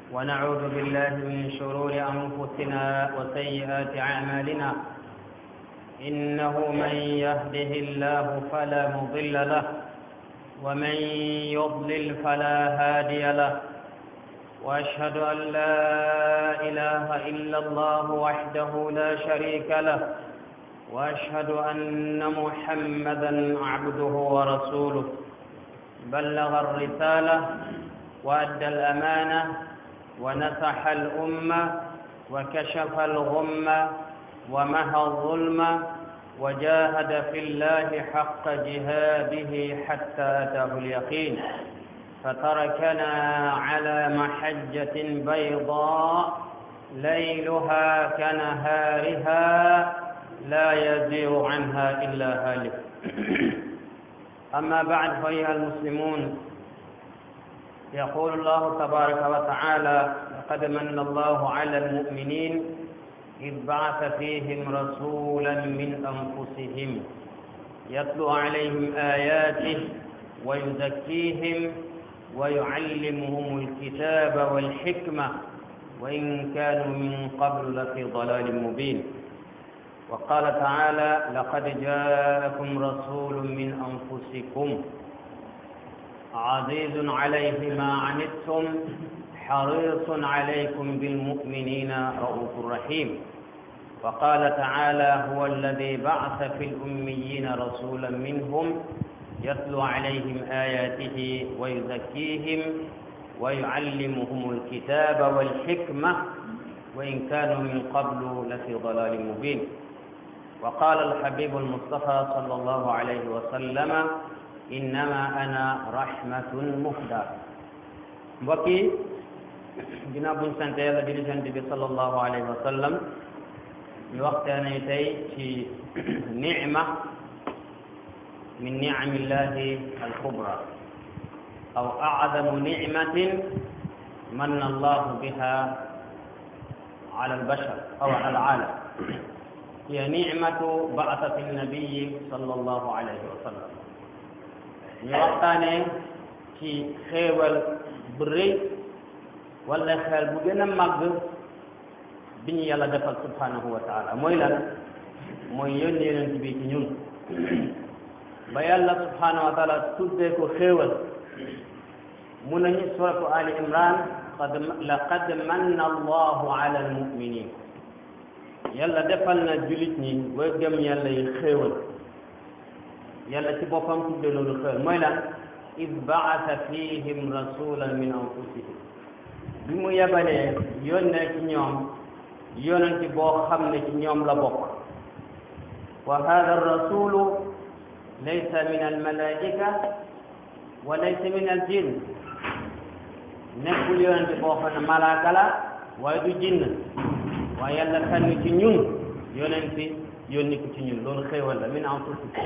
ونعوذ بالله من شرور أنفسنا وسيئات أعمالنا إنه من يهده الله فلا مضل له ومن يضلل فلا هادي له وأشهد أن لا إله إلا الله وحده لا شريك له وأشهد أن محمدا عبده ورسوله بلغ الرسالة وأدى الأمانة ونصح الأمة وكشف الغمة ومحى الظلم وجاهد في الله حق جهاده حتى أتاه اليقين فتركنا على محجة بيضاء ليلها كنهارها لا يزيغ عنها إلا هالك أما بعد فأيها المسلمون يقول الله تبارك وتعالى لقد من الله على المؤمنين إذ بعث فيهم رسولا من أنفسهم يتلو عليهم آياته ويزكيهم ويعلمهم الكتاب والحكمة وإن كانوا من قبل لفي ضلال مبين وقال تعالى لقد جاءكم رسول من أنفسكم عزيز عليه ما عنتم حريص عليكم بالمؤمنين رؤوف رحيم وقال تعالى هو الذي بعث في الأميين رسولا منهم يتلو عليهم آياته ويزكيهم ويعلمهم الكتاب والحكمة وإن كانوا من قبل لفي ضلال مبين وقال الحبيب المصطفى صلى الله عليه وسلم إنما أنا رحمة مهدى بكي ginnaaw buñ sant yàlla di sant bi sallallahu alayhi wa sallam ñu waxtaanee tey ci nicma min nicamillahi alkubra aw acdamu nicmatin manna allahu biha ala albashar aw ala alaalam hiya nicmatu baasati annabiyi sallallahu alayhi wa sallam ñu waxtaanee ci xéewal bu rëy wala xel bu gën a màgg bi ñu yàlla defal subhanahu wa taala mooy lan mooy yónni yonent bi ci ñun ba yàlla subhanahu wa taala tuddee ko xéewal mu nañu suratu ali imran qad laqad manna allahu ala almuminin yàlla defal na julit ñi way gëm yàlla yi xéewal yàlla ci boppam tuddee loolu xéewal mooy lan id baasa fihim rasulan min anfusihim bi mu yebalee yónnee ci ñoom yonenti boo xam ne ci ñoom la bokk wa hada rasulu laysa min almalaika wa laysa min aljin nekkul yonenti boo xam ne malaaka la waaye du jinn waaye yàlla tànn ci ñun yonenti yónni ko ci ñun loolu xéewal la min anfusikum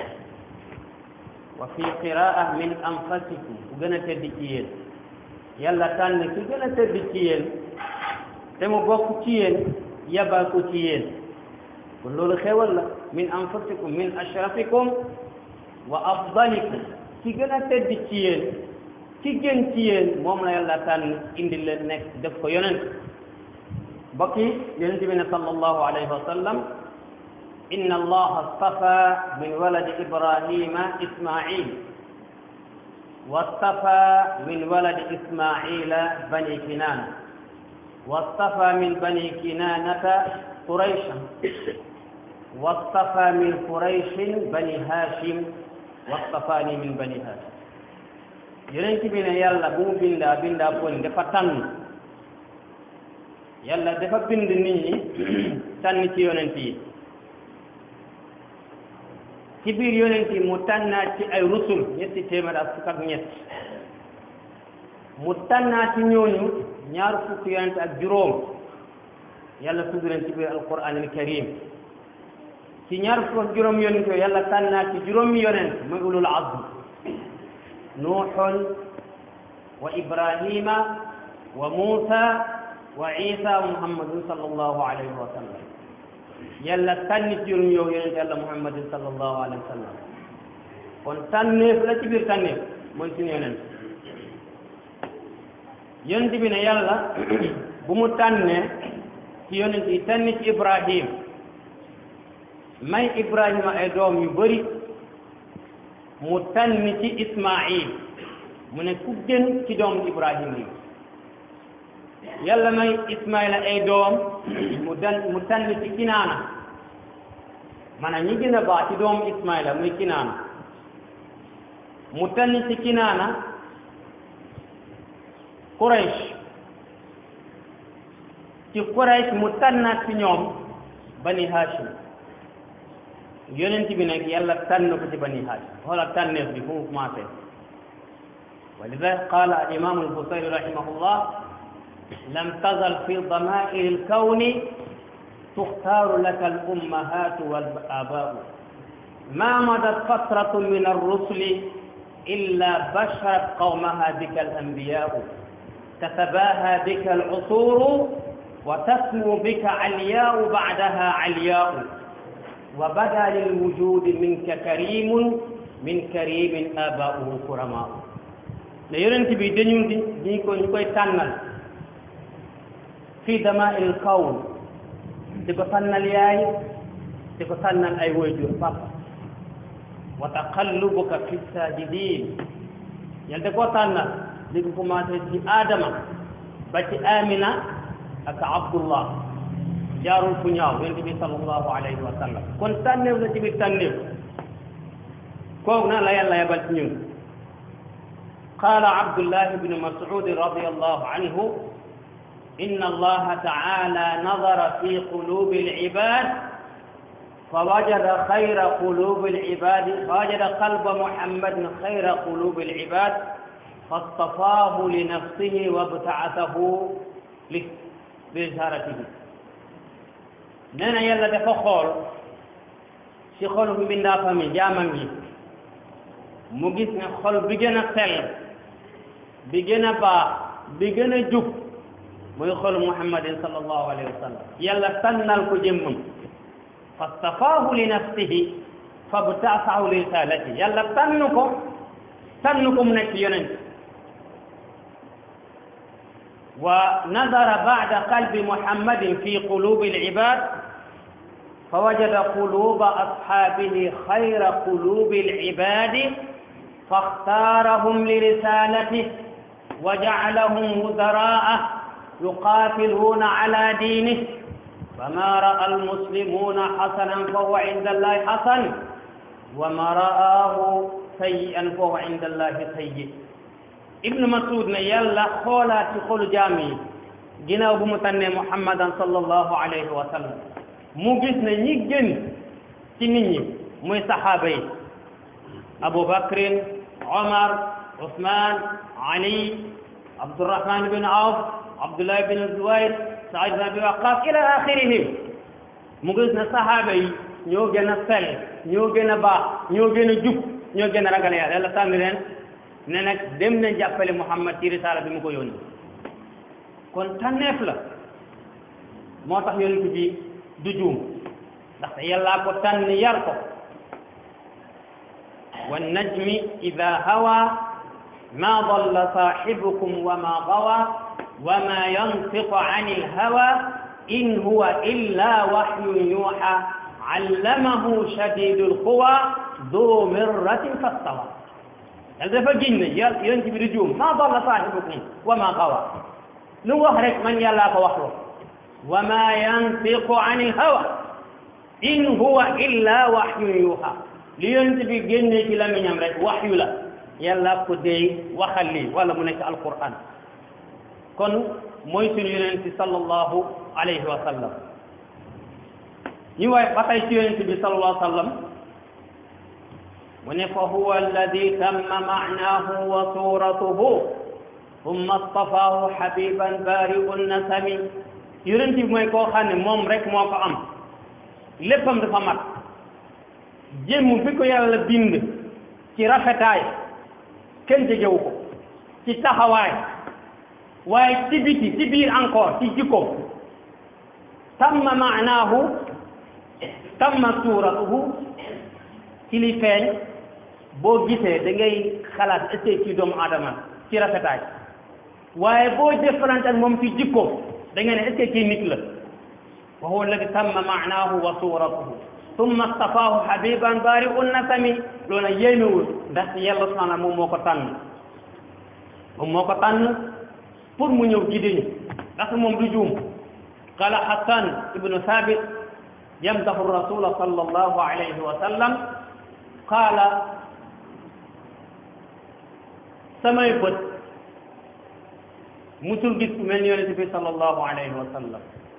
wa fi qiraa min anfasikum bu gën a tedd ci yéen yàlla tànn ki gën a tëdd ci yéen te mu bokk ci yéen yabal ko ci yéen kon loolu xewal la min anfusikum min ashrafikum wa afdalikum ki gën a tëdd ci yéen ki gën ci yéen moom la yàlla tànn indi leen nekk def ko yonent mbokk yi yonent bi ne sallallahu alayhi wa sallam inna allaha astafa min waladi ibrahima ismail واصطفى من ولد إسماعيل بني كنانة واصطفى من بني كنانة قريشا واصطفى من قريش بني هاشم واصطفاني من بني هاشم yonent bi ne yàlla bu mu bindaa bindaa kon dafa tànn yàlla dafa bind nit ñi tànn ci yonent yi ci biir yonent yi mu tànnaat ci ay rusul ñetti téeméer ak fukk ak ñett mu tànnaat ci ñooñu ñaar fukk yonent ak juróom yàlla tudd leen ci biir alquran al karim ci ñaar fukk ak juróom yonent yooyu yàlla tànnaat ci juróomi yonent muy ulul azm nuuxun wa ibrahima wa muusa wa isa wa muhammadun sallallahu alayhi wa sallam yàlla tànni ci juróom yow yonent yàlla muhammadin sallallahu alayhi wa sallam kon tànneef la ci biir tànneef mooy suñu yonent yonent bi ne yàlla bu mu tànnee ci yonent yi tànn ci ibrahim may ibrahima ay doom yu bari mu tànn ci ismail mu ne ku gën ci doom ibrahima yi yàlla may ismaila ay doom mu dan mu tànn ci kinaana maanaam ñi gën a baax ci doom ismaila muy kinaana mu tànn ci kinaana Quraysh ci Quraysh mu tànnaat ci ñoom bani Hashim yonent bi nag yàlla tànn ko ci bani Hashim xoola tànneef bi fu mu commencé wa lidalik qaala al imam al Busayri rahimahullah lam tazal fi damair al kawni tuxtaaru laka al ummahatu wal abaau ma madat fatratu min arrusuli illa basharat qawmaha bika al anbiyaau تتباهى بك العصور وتسمو بك علياء بعدها علياء وبدا للوجود منك كريم من كريم آباؤه كرماء ne yonent bi dañu di ñu ko ñu koy tànnal fii damaa'il kawn di ko tànnal yaay di ko tànnal ay waajur papa wa taqallubuka fi saajidin yàlla da koo tànnal di ko commencé ci Adama ba ci Amina ak Abdullah jaarul fu ñaaw yonent bi sallallahu alayhi wa sallam kon tànneef la ci biir tànneef kooku na la yàlla yebal ci ñun qaala Abdullah ibn Mas'ud radiyallahu anhu inna allaha ta'ala nadara fi qulubi al-ibad فوجد خير قلوب العباد فوجد قلب محمد خير قلوب العباد فاصطفاه لنفسه وابتعثه لرسالته نانا يلا dafa xool ci xolu mbindaafam yi jaamam yi mu gis ne xol bi gën a sell bi gën a baax bi gën a jub muy xolu muhammadin sallallahu alayhi wa sallam yàlla tànnal ko jëmmam fastafaahu li nafsihi fabtaasahu li risalati yàlla tànn ko tànn ko mu nekk yonent ونظر بعد قلب محمد في قلوب العباد فوجد قلوب أصحابه خير قلوب العباد فاختارهم لرسالته وجعلهم وزراء يقاتلون على دينه فما رأى المسلمون حسنا فهو عند الله حسن وما رآه سيئا فهو عند الله سيء ibnu masud ne yàlla xoolaat ci xolu jaam yi ginnaaw bu mu tànnee muhammadan sallallahu alayhi wa sallam mu gis ne ñi gën ci nit ñi muy saxaaba yi abu bakrin omar usman ali abdurahman bin awf abdullah bin zuwair saad bin abi waqas ila axirihim mu gis ne saxaaba yi ñoo gën a sell ñoo gën a baax ñoo gën a jub ñoo gën a ragal yàlla yàlla tànn leen ne nag dem na jàppale Muhammad ci risaala bi mu ko yónni kon tànneef la moo tax yonent bi du juum ndaxte yàllaa ko tànn yar ko wan najmi ida hawa ma dalla saaxibukum wa ma gawa wa ma yantiqu an ilhawa in huwa illa waxyun yuuxa allamahu shadidu lquwa du mirratin fastawa yàlla dafa giñ ne yàlla yonent bi di juum ma dalla saahibukum wa ma gawa lu wax rek man yàllaa ko wax loo wa ma yantiqu ani hawa in huwa illa wahyun yuha li yonent bi génnee ci lamiñam rek waxyu la yàlla ko dee waxal lii wala mu nekk alquran kon mooy suñu yonent sallallahu alayhi wa sallam ñu waay ba tey ci yonent bi sallallahu alayhi wa sallam mu ne fa huwa alladi tamma maanaahu wa suuratuhu summa stafaahu habiban baari'u nasami yonent bi mooy koo xam ne moom rek moo ko am léppam dafa mat jëmm bi ko yàlla bind ci rafetaay kenn jegewu ko ci taxawaay waaye ci biti ci biir encore ci jikko tamma maanaahu tamma suuratuhu ci li feeñ boo gisee da ngay xalaat est-ce que ci doomu aadama ci rafetaay waaye boo jëflante ak moom ci jikko da nga ne est-ce que kii nit la wa huwa alladi tamma maanaahu wa suratuhu summa stafaahu habiban bari un nasami loolu nag yéemewul ndax yàlla subhanahu moom moo ko tànn moom moo ko tànn pour mu ñëw gidiñu ndax moom du juum qala hasan ibnu thabit yamdahu rasula sallallahu alayhi wa sallam qaala samay bët musul gis ku mel ni yonente bi sallallahu alayhi wa sallam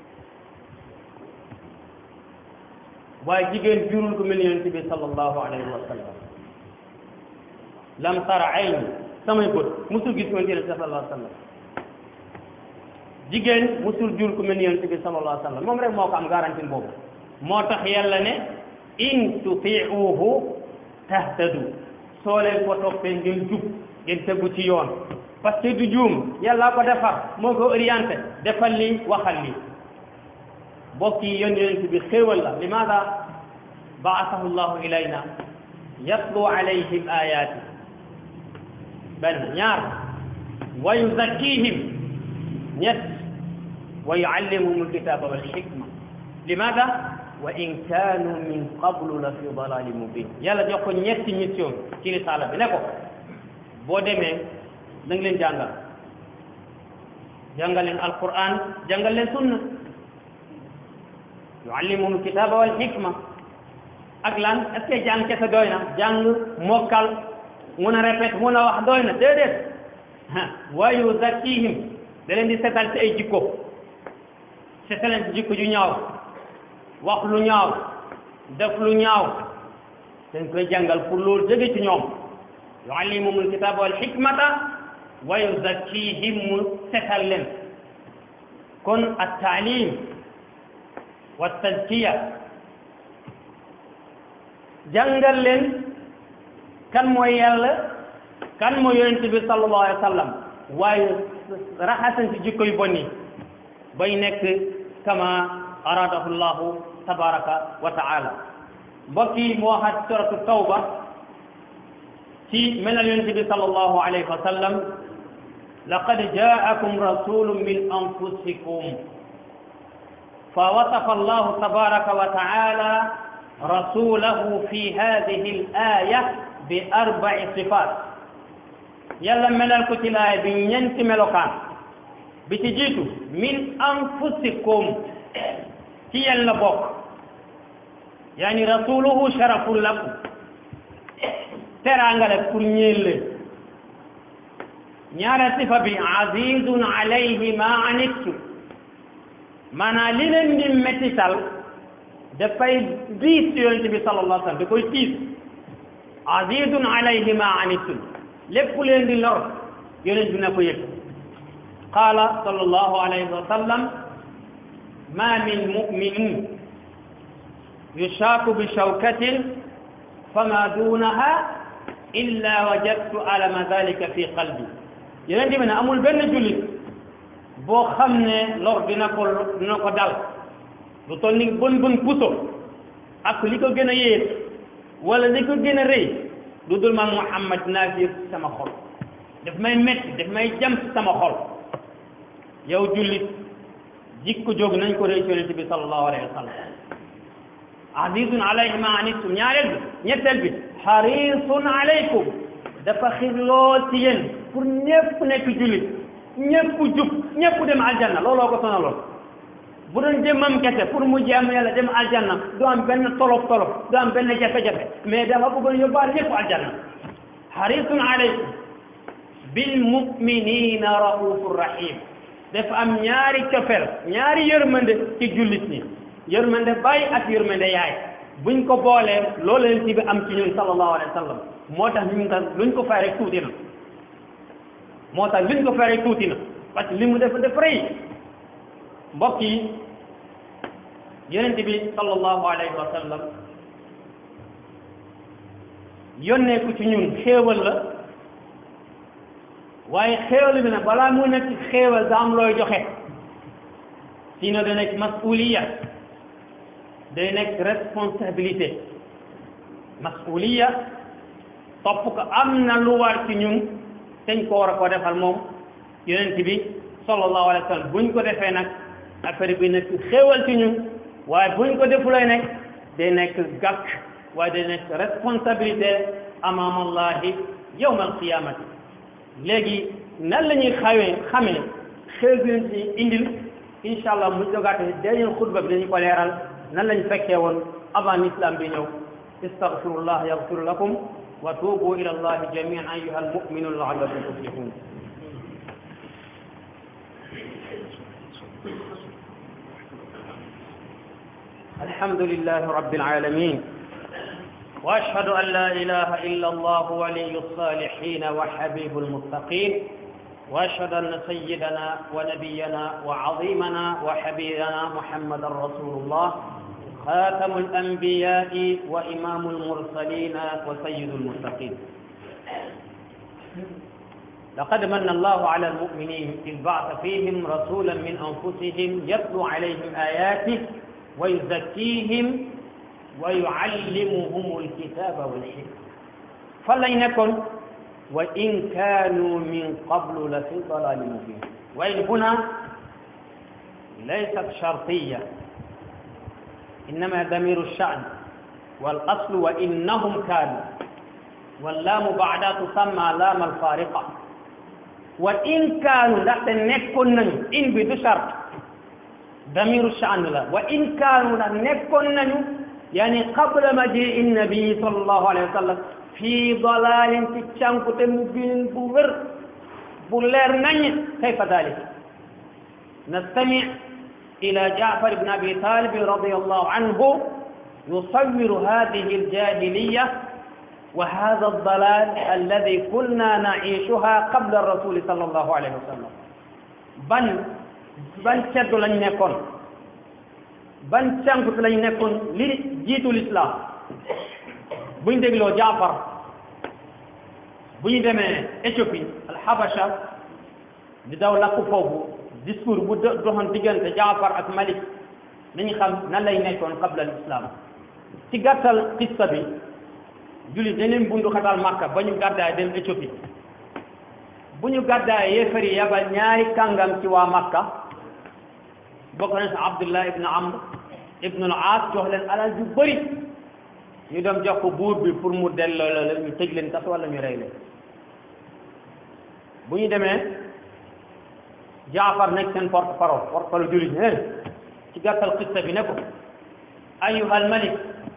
waaye jigéen jurul ku mel ni yonente bi sallallahu alayhi wa sallam lam tara ayni samay bët musul gis ku mel ni yonente bi sallallahu alayhi wa sallam jigéen musul jur ku mel ni yonente bi sallallahu alayhi wa sallam moom rek moo ko am garantie boobu moo tax yàlla ne in tutiuhu tahtadu soo leen ko toppee ngeen jub ngeen tegu ci yoon parce que du juum yàlla ko defar moo ko orienté defal li waxal li bokk yi yoon yonent bi xéewal la limaada baasahu llahu ilayna yatlu alayhim ayati benn ñaar wa yuzakkihim ñett wa yuallimuhum alkitaba walhikma limaada wa in kaanu min qablu la fi dalalin mubin yàlla jox ko ñetti mission ci risaala bi ne ko boo demee da nga leen jàngal jàngal leen alquran jàngal leen sunna yuallimuhum kitaba wal hikma ak lan est-ce que jàng kese doy na jàng mokkal mun a répété mun a wax doy na déedéet wa yuzakkihim da leen di setal ci ay jikko setal leen ci jikko ju ñaaw wax lu ñaaw def lu ñaaw dañ koy jàngal pour loolu jóge ci ñoom yuallimuhum alkitaba wal hikmata wa yuzakkihim mu setal leen kon at-taalim wa tazkiya jàngal leen kan mooy yàlla kan mooy yonent bi sallallahu alayhi wa sallam waaye raxasan ci jikko yu bon yi bay nekk kama aradahu llahu tabaraka wa taala mbokk yi mu waxaat suratu tawba ci melal yonent bi sallallahu alayhi wa sallam laqad jaakum rasulun min anfusikum fa wasafa allahu tabaraka wa taala rasulahu fi hadihi al aya bi arbai sifat yàlla melal ko ci laaya bi ñeenti melokaan bi ci jiitu min anfusikum ci yéen la bokk yaani rasuluhu sharafun lakum teraanga la pour ñeel leen ñaara sifa bi azizun alayhi ma anittum maanaam li leen di mettital dafay diis yonente bi sallallahu alayhi wa sallam da koy tiis azizun alayhi ma anittum lépp leen di lor yonent bi na ko yëg qaala sallallahu alayhi wa sallam ma min muminin yushaaku bi shawkatin fama duunaha illa wajadtu alama dalika fi qalbi yonent bi ne amul benn jullit boo xam ne lor dina ko dina ko dal lu toll ni bën bën puso ak li ko gën a yées wala li ko gën a rëy lu dul man Muhammad naa yëg sama xol daf may metti daf may jam ci sama xol yow jullit jikko jóg nañ ko rëy ci yonent bi sallallahu alayhi wa sallam azizun alayhi ma anittum ñaareel bi ñetteel bi xarisun alaykum dafa xir lool ci yéen pour ñëpp nekk jullit ñëpp jub ñëpp dem aljanna looloo ko sonaloon bu doon jëmmam kese pour mu jaamu yàlla dem aljanna du am benn tolof tolof du am benn jafe-jafe mais dafa bëggoon yóbbaale ñëpp aljanna xarisun alaykum bil muminina raufur rahim dafa am ñaari cofeel ñaari yërmande ci jullit ñi yërmande baay ak yërmande yaay buñ ko boolee loolu leen ci bi am ci ñun sallallahu alayhi wa sallam moo tax ñu nga luñ ko fay rek tuuti na moo tax luñ ko fay rek tuuti na parce que li mu def def rëy mbokk yi yonent bi sallallahu alayhi wa sallam yónnee ko ci ñun xéewal la waaye xéewal bi nag balaa mu nekk xéewal da am looy joxe sinon da nekk masuliya day nekk responsabilité masuliya topp ko am na lu war ci ñun teñ ko war a ko defal moom yonent bi sallallahu alayhi wa sallam buñ ko defee nag affaire bi nekk xéewal ci ñun waaye buñ ko defulee nag day nekk gàkk waaye day nekk responsabilité amaam allahi yawm alqiyamati léegi nan la ñuy xawee xamee xew bi ci indil incha allah mu jogaate dañeen xutba bi dañu ko leeral nan lañ fekkee woon avant l'islam bi ñëw istaghfirullah yaghfir lakum wa tuubu ila allahi jamian ayuha almuminun laallakum tuflihun الحمد لله رب العالمين واشهد ان لا اله الا الله ولي الصالحين وحبيب المتقين واشهد ان سيدنا ونبينا وعظيمنا وحبيبنا محمدا رسول الله خاتم الانبياء وامام المرسلين وسيد المتقين لقد من الله على المؤمنين اذ بعث فيهم رسولا من انفسهم يتلو عليهم اياته ويزكيهم ويعلمهم الكتاب والحكمة فلن يكن وإن كانوا من قبل لفي ضلال مبين وإن هنا ليست شرطية إنما ضمير الشأن والأصل وإنهم كانوا واللام بعدها تسمى لام الفارقة وإن كانوا لا نكون إن بدو شرط damiru shan la wa in kaanu nag nekkoon nañu yaani qabla majii nabii sallallahu alayhi wa sallam fii dalalin ci cànkute mu biin bu wér bu leer nañ kayfa dalik nastami ila jaafar ibn abi talib radiallahu anhu يصور هذه الجاهلية وهذا الضلال الذي كنا نعيشها قبل الرسول صلى الله عليه وسلم بل ban ceddu lañ nekkoon ban cànkut lañ nekkoon li jiitu l'islam buñ dégloo jaafar bu ñu demee Éthiopie alxabasha di daw lakku foofu discours bu doxoon diggante jaafar ak malik nañu xam nan lay nekkoon qabla l'islam ci gàttal qissa bi jullit dañ bundu xatal Makka ba ñu gàddaay dem Éthiopie bu ñu gàddaay yéefari yabal ñaari kàngam ci waa Makka bokk na si Abdullah ibn Amr ibn al-Aas jox leen alal ju bëri ñu dem jox ko buur bi pour mu delloo la ñu tëj leen kas wala ñu rey leen bu ñu demee Jaafar nekk seen porte parole porte parole jullit ñi ci gàttal qissa bi ne ko ayuha al-malik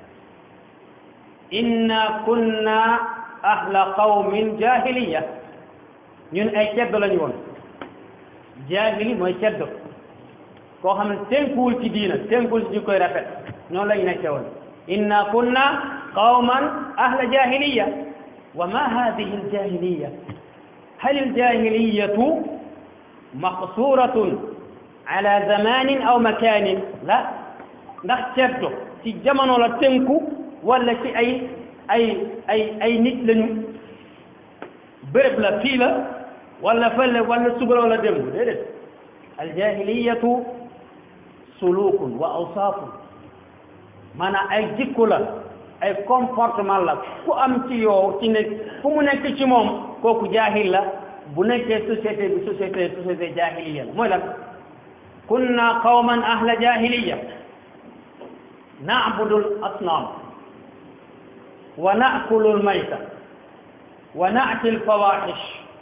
inna kunna ahla qawmin jahiliya ñun ay ceddo lañu woon jaahili mooy ceddo koo xam ne tënkuwul ci diina tënkuwul ci jikkoy rafet noonu lañ nekkee woon inna kunna qawman ahla jahiliya wa ma hadihi aljahiliya hal aljahiliyatu maqsuratun ala zamanin aw makanin la ndax ceddo ci jamono la tënku wala ci ay ay ay ay nit lañu béréb la fii la wala fële wala suba wala démb déedéet aljahiliyatu sulukun wa awsaafun maanaam ay jikko la ay comportement la ku am ci yow ci nekk fu mu nekk ci moom kooku jaahil la bu nekkee société bi société société jahiliya la mooy lan kunna qawman ahla jahiliya na'budu al-asnam wa na'kulu al-mayta wa na'ti al-fawahish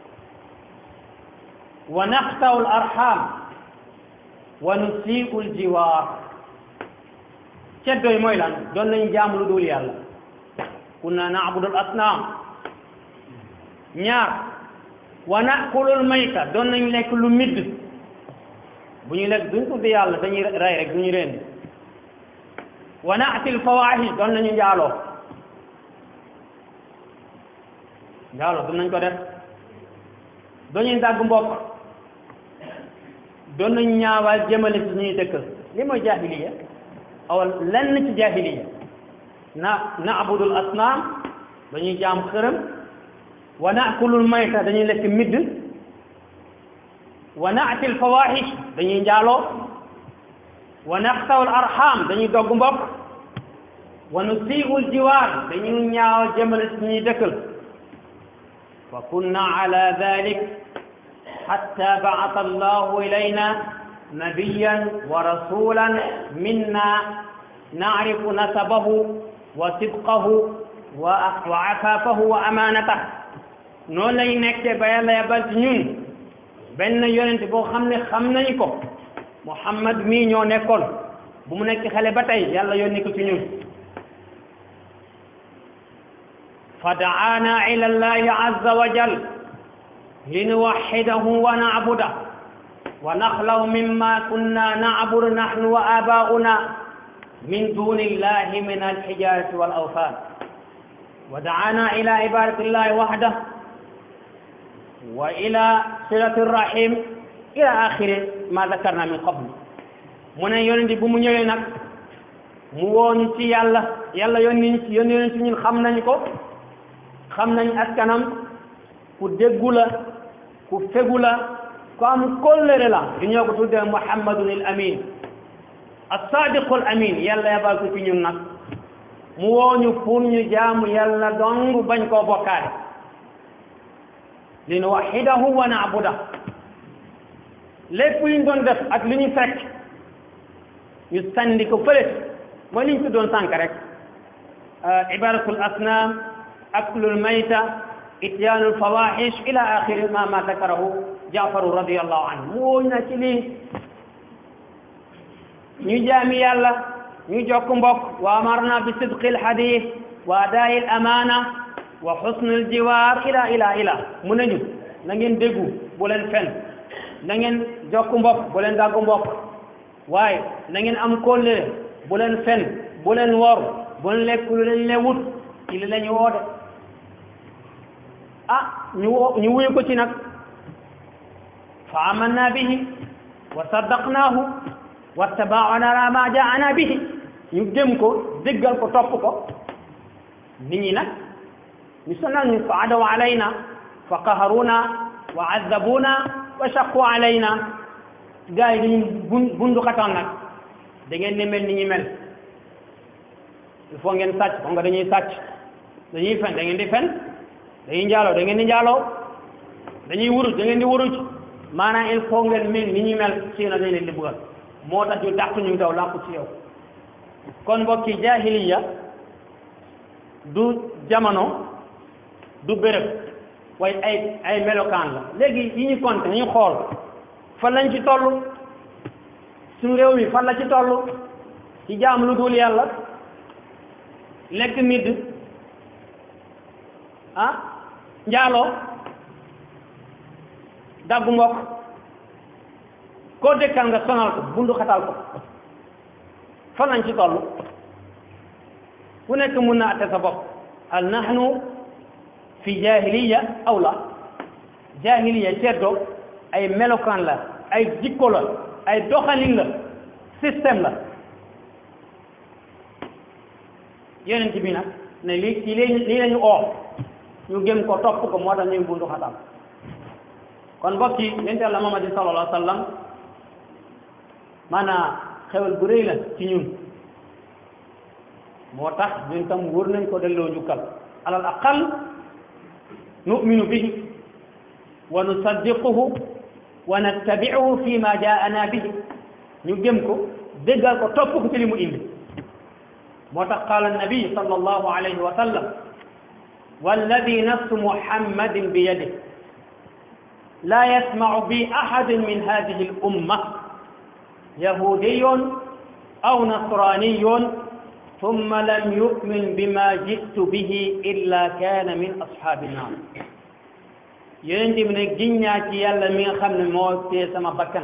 wa naqta'u al-arham wa nusii'u al-jiwaar ceddoy mooy lan doon nañ jaam lu dul yàlla kunna na'budu al-asnam ñaar wa na'kulu al-mayta doon nañ lekk lu midd bu ñu lekk duñ tudd yàlla dañuy rey rek duñu reen wa na'ti al-fawaahish doon nañu njaaloo njaaloo doon nañ ko def doñuy dàgg mbokk doon nañ ñaawal jëmale ci ñuy dëkkal li mooy jahiliya aw lenn ci jahiliya na na'budul asnaam dañuy jaam xërëm wa na'kulul mayta dañuy lekk midd wa na'til fawahish dañuy njaaloo wa naqtawul arham dañuy dogg mbokk wa nusii'ul jiwaar dañuy ñaawal jëmale ci ñuy dëkkal fa kunna ala dalik حتى بعث الله إلينا نبيا ورسولا منا نعرف نسبه وصدقه وعفافه وأمانته noonu lay nekkee ba yàlla yabal ci ñun benn yonent boo xam ne xam nañu ko Muhammad mii ñoo nekkoon bu mu nekk xale ba tey yàlla yónni ko ci ñun fa daana ila allahi azza wa jal linuwaxidahu wa nacbuda wa naxlaw mimma kunna nacbudu naxnu wa abaa'una min duni illahi min alxijarati wal awthan wa daana ila ibadati illahi waxdah wa ila silati rahim ila axiri ma dakarna min qabl mu ne yonent bu mu ñëwee nag mu wooñu ci yàlla yàlla yónni ci yónni yónni ci ñun xam nañ ko xam nañ askanam ku déggu la ku fegu la ku am kóllëre la di ñoo ko tuddee muhammadun il amin as-sadiqul amin yàlla yabal ko ci ñun nag mu wooñu pour ñu jaamu yàlla dong bañ koo bokkaale li nu waxidahu wa naabuda lépp li ñu doon def ak li ñu fekk ñu sandi ko fële mooy li ñu tuddoon sànk rek ibadatul asnam aklul mayta ityaanul fawaxish ila axiri ma ma dakarahu jaafaru radiallahu anhu mu wooñ na ci lii ñu jaami yàlla ñu jokk mbokk wa amarna bi sidqi alhadith wa adaa'i al amana wa xusnul jiwaar ila ila ila mu nañu na ngeen déggu bu leen fen na ngeen jokk mbokk bu leen dàggu mbokk waaye na ngeen am kóllëre bu leen fen bu leen wor bu leen lekk lu leen lewut ci li lañu woote ah ñu wo ñu wuyu ko ci nag fa amanna bihi wa saddaqnaahu wattabaana ma jaana bihi ñu gëm ko déggal ko topp ko nit ñi nag ñu sonal ñu fa adaw alayna fa qaharuna wa azabuna wa shaqu alayna gars yi dañu bun bundu xatoon nag da ngeen ne mel ni ñu mel il faut ngeen sàcc xam nga dañuy sàcc dañuy fen da ngeen di fen dañuy njaaloo da ngeen di njaaloo dañuy wuruj da ngeen di wuruj maanaam il faut ngeen mel ni ñu mel ci na dañ leen di bëggal moo tax ñu dàq ñu daw làqu ci yow kon mbokki jahiliya du jamono du béréb waaye ay ay melokaan la léegi yi ñu compté ñu xool fan lañ ci toll suñu réew mi fan la ci toll ci jaam lu dul yàlla lekk midd ah njaaloo daggu mbokk koo dëkkal nga sonal ko bundu xatal ko fan lañ ci toll ku nekk mun na atte sa bopp al nahnu fi jahiliya aw la jahiliya ceddo ay melokaan la ay jikko la ay doxalin la système la yonent bi nag ne lii ci lii lii lañu oo ñu gëm ko topp ko moo tax ñu bundu xatal kon mbokk yi yonent Yàlla Muhammad sallallahu alayhi wa sallam maanaam xewal bu rëy la ci ñun moo tax ñun tam wër nañ ko delloo njukkal alal aqal nu'minu bihi wa nusaddiquhu wa nattabi'uhu fi ma jaa'ana bihi ñu gëm ko déggal ko topp ko ci li mu indi moo tax qaala annabi sallallahu alayhi wa sallam walladi nafsu muhammadin bi yadihi la yasma'u bi ahadin min hadihi al umma yahudiyun aw nasraniyun ثم لم يؤمن بما جئت به إلا كان من أصحاب النار yonent bi ne giññaa ci yàlla mi nga xam ne moo tee sama bakkan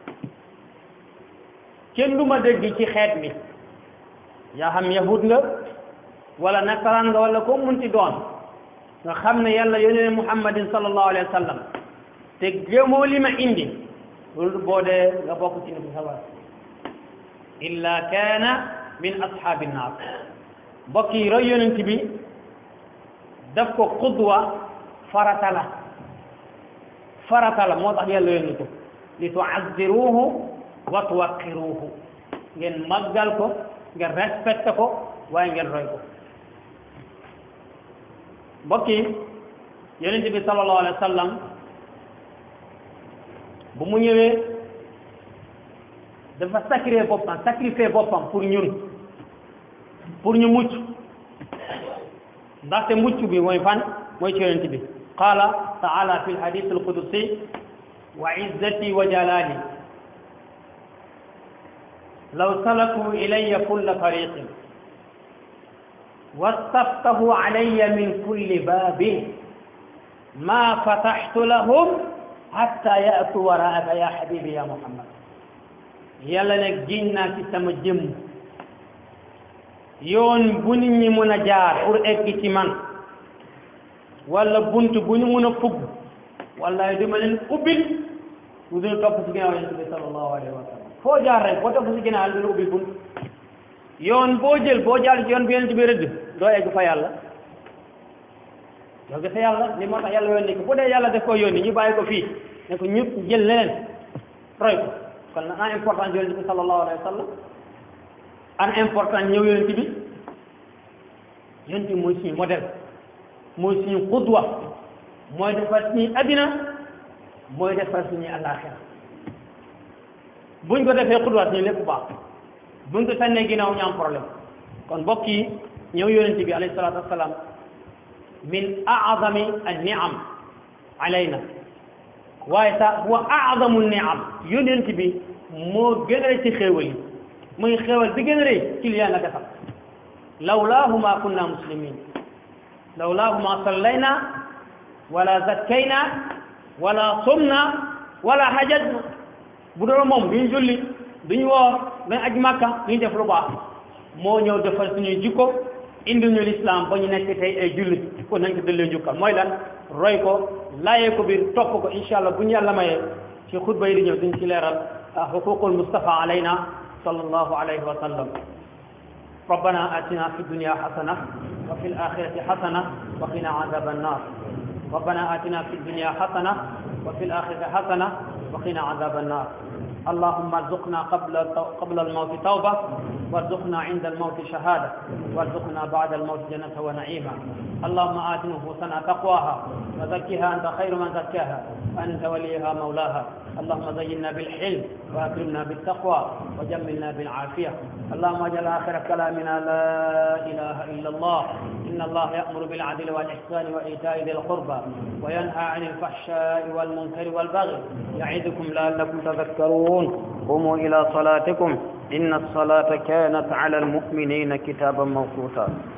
kenn du ma dégg ci xeet mi yaa xam yahud nga wala nasaraan nga wala ko munti doon nga xam ne yàlla yónnee muhammadin sallallahu alayhi wa sallam te gëmoo li ma indi loolu boo dee nga bokk ci nitu sawar illa kaana min ashaabi naar mbokk yi roy yonent bi daf ko qudwa farata la farata la moo tax yàlla yónni ko li tuazziruhu wa tuwaqqiruhu ngeen màggal ko ngeen respecté ko waaye ngeen roy ko mbokk yi yonent bi sallallahu alayhi wa sallam bu mu ñëwee dafa sacrifier boppam sacrifier boppam pour ñun pour ñu mucc ndaxte mucc bi mooy fan mooy ci yonent bi qaala taala fi lhadith alqudusi wa izzati wa jalali law salaku ilaya kulla tariqin wastaftahu alaya min kulli babin ma fataxtu lahum hatta yaatu waraaka ya habibi ya muhammad yàlla ne giñ naa ci sama jëmm yoon bu nit ñi mën a jaar pour egg ci man wala bunt bu ñu mën a fugg wallahi duma leen ubbil lu dul topp ci ginnaaw yonent bi sallallahu alayhi wa sallam foo jaar rek boo topp ci ginnaaw yàlla dina ubbil bunt yoon boo jël boo jaar ci yoon bi yonent bi rëdd doo egg fa yàlla doo gis yàlla li moo tax yàlla yónni ko bu dee yàlla def ko yónni ñu bàyyi ko fii ne ko ñëpp jël leneen roy ko kon na an importance yonent bi sallallahu alayhi wa sallam an important ñëw yonent bi yonent bi mooy suñu modèle mooy suñu xudwa mooy defar suñuy addina mooy defar suñuy àllaaxira buñ ko defee xudwa suñu lépp baax buñ ko sànnee ginnaaw ñu am problème kon mbokk yi ñëw yonent bi alayhi salaatu wassalaam min aazami an niam alayna waaye sax huwa aazamu niam yonent bi moo gën a rëy ci xéewal yi muy xéewal bi gën a rëy ci li yàlla defal lawlaahu ma kunna muslimin lawlaahu ma sallayna wala zakkayna wala sumna wala hajajna bu doon moom duñu julli duñu woor duñu aj makka duñu def lu baax moo ñëw defal suñuy jikko indi ñu lislaam ba ñu nekk tey ay jullit kon nañ ko dëllee njukkal mooy lan roy ko laayee ko biir topp ko incha allah bu ñu yàlla mayee ci xutba yi di ñëw duñ ci leeral xuququl mustafa alayna sallallahu alayhi wa sallam ربنا آتنا في الدنيا حسنة وفي الآخرة حسنة وقنا عذاب النار ربنا آتنا في الدنيا حسنة وفي الآخرة حسنة وقنا عذاب النار اللهم ارزقنا قبل قبل الموت توبة وارزقنا عند الموت شهادة وارزقنا بعد الموت جنة ونعيما اللهم آت نفوسنا تقواها وزكها أنت خير من زكاها أنت وليها مولاها اللهم زينا بالحلم وأكرمنا بالتقوى وجملنا بالعافية اللهم اجعل آخر كلامنا لا إله إلا الله إن الله يأمر بالعدل والإحسان وإيتاء ذي القربى وينهى عن الفحشاء والمنكر والبغي يعظكم لعلكم تذكرون قوموا إلى صلاتكم إن الصلاة كانت على المؤمنين كتابا موقوتا